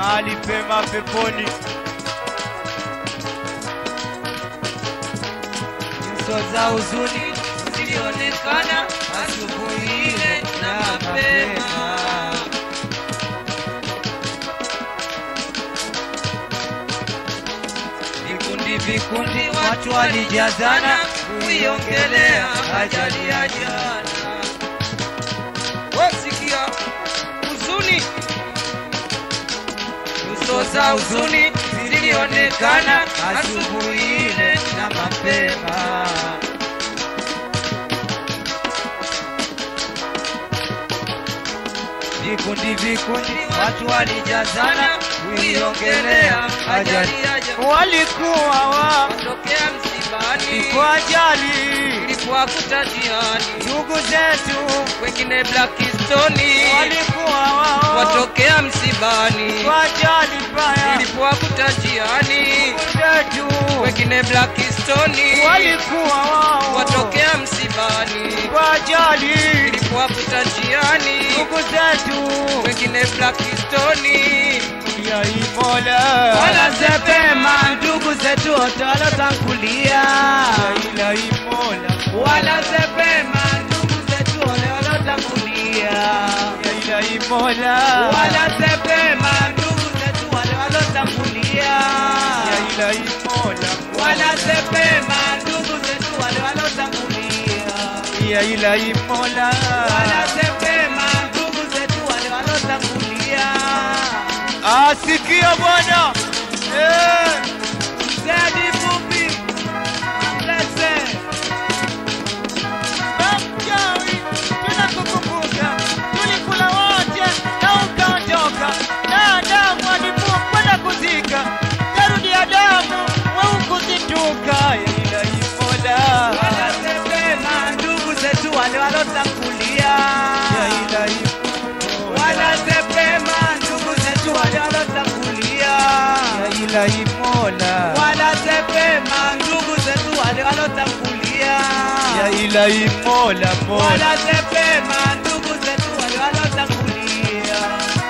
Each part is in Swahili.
mahali pema peponi. nyuso za huzuni zilionekana asubuhi ile na mapema. Vikundi vikundi watu walijazana kuiongelea ajali ya jana. Wasikia huzuni, nyuso za huzuni zilionekana asubuhi ile na mapema. Vikundi vikundi watu walijazana kuiongelea ajali ya jana. Walikuwa wa Tokea msibani kwa ajali, ilipowakuta jiani, ndugu zetu wengine Blackstone walikuwa wao watokea msibani kwa ajali mbaya, ilipowakuta jiani, ndugu zetu wengine Blackstone walikuwa wao watokea msibani kwa ajali, ilipowakuta jiani, ndugu zetu wengine Blackstone ya Imola wanasepema ndugu zetu wote walotangulia, ila Imola wanasepema ndugu zetu wale walotangulia, ya ila Imola wanasepema ndugu zetu wale walotangulia, ya ila Imola wanasepema ndugu zetu wale walotangulia, ya ila Imola wanasepema ndugu zetu wale walotangulia. asikia Bwana eh Zedi fupi, lese Mchawi, tunakukumbuka, tulikula wote na ukaondoka, na Adamu alikuwa kwenda kuzika, tarudi Adamu waukuzituka, ila Imola wanasepema ndugu zetu wale walotangulia, ya ila Imola wanasepema ndugu zetu wale walotangulia, ya ila Imola wanasepema ndugu zetu wale walotangulia, ya ila Imola Mola wanasepema ndugu zetu wale walotangulia.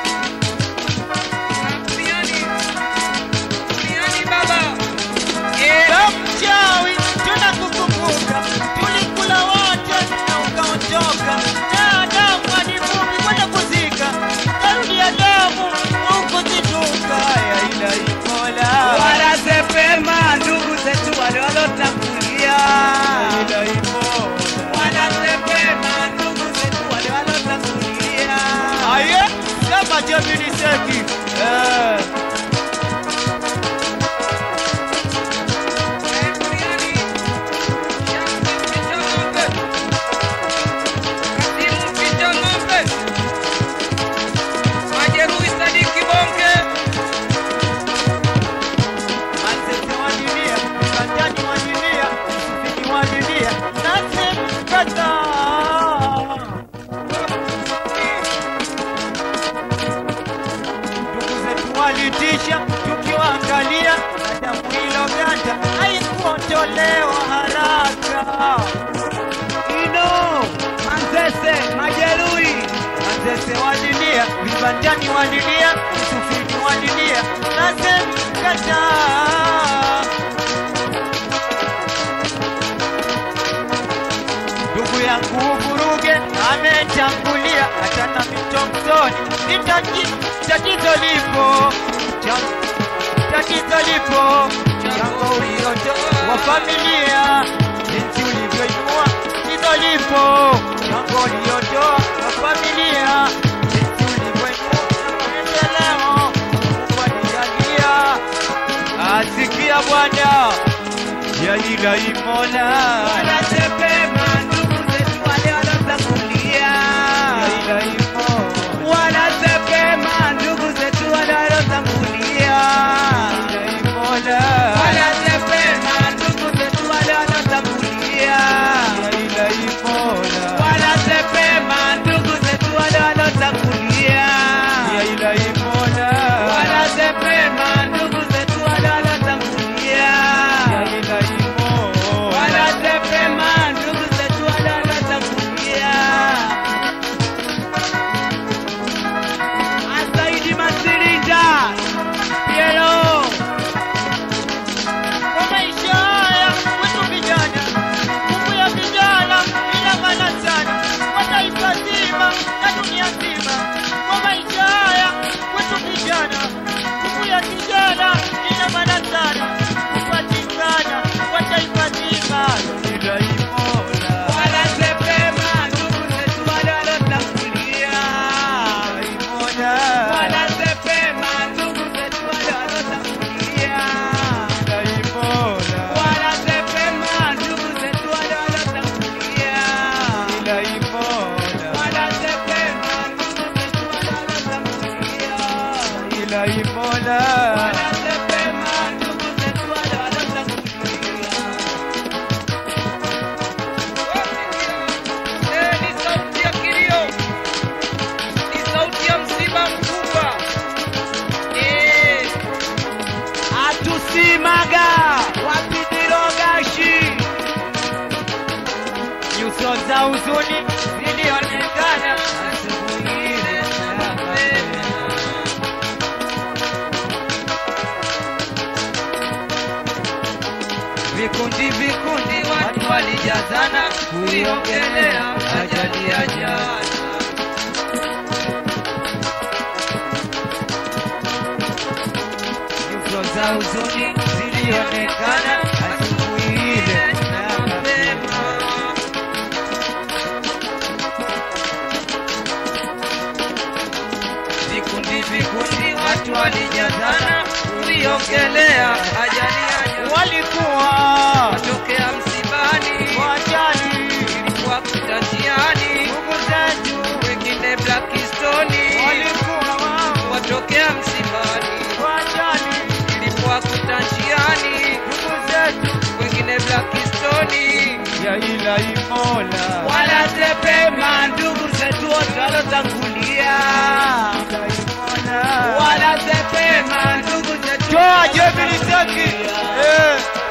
Duniani, duniani baba, eh, Ya mchawi tunakukumbuka, tulikula wote na ukaondoka, na Adamu alivumi kwenda kuzika, tarudi Adamu ukuzituka, ya ila Imola wanasepema ndugu zetu wale walotangulia. ya ila Imola wanasepema ndugu zetu wale walotangulia. aye sema Jemini Seki eh. Manzese wa dunia, Kandani wa dunia, Msufini wa dunia, Nassim Kata. Ndugu zetu walitisha tukiwaangalia, na damu iloganda haikuondolewa haraka. Ino Manzese majeruhi, Manzese walilia, vibandani walilia, Msufini walilia, Nassim Kata. ndugu yangu Vuruge ametangulia, hata na mitongoni ni tati- tatizo lipo, Cha- tatizo lipo, chango uliotoa wa familia, jinsi ulivyoinua tatizo lipo, chango uliotoa wa familia, jinsi ulivyoinua maendeleo, Mungu alijalia, asikia Bwana ya ila Imola Wanasepema ndugu zetu wale walotangulia. ya ila Imola Wanasepema ndugu zetu wale walotangulia. ya Imola Wanasepema ndugu zetu wale walotangulia. ya ila Imola Wanasepema ndugu zetu wale walotangulia. ya ila Imola Wanasepema ndugu zetu wale walotangulia. ya ila Imola Wanasepema ilahi Mola wanasepema ndugu zetu wale walotangulia. Eh, ni sauti ya kilio, ni sauti ya msiba mkubwa. Eh, atusimaga wapidirogashi nyuso za huzuni zilionekana asubuhi ile ya mapema. vikundi vikundi watu walijazana kuiongelea ajali ya jana nyuso za huzuni zilionekana asubuhi ile ya mapema. Vikundi vikundi watu walijazana kuiongelea ajali ya jana. Walikuwa watokea msibani, wajali ilikuwa kutanjiani, ndugu zetu, wengine Blackstone, walikuwa wao watokea msibani, wajali ilikuwa kutanjiani, ndugu zetu wengine Blackstone, ya ilahi Mola wanasepema ndugu zetu wote walotangulia, ilahi Mola wanasepema ndugu zetu toa jebi litaki eh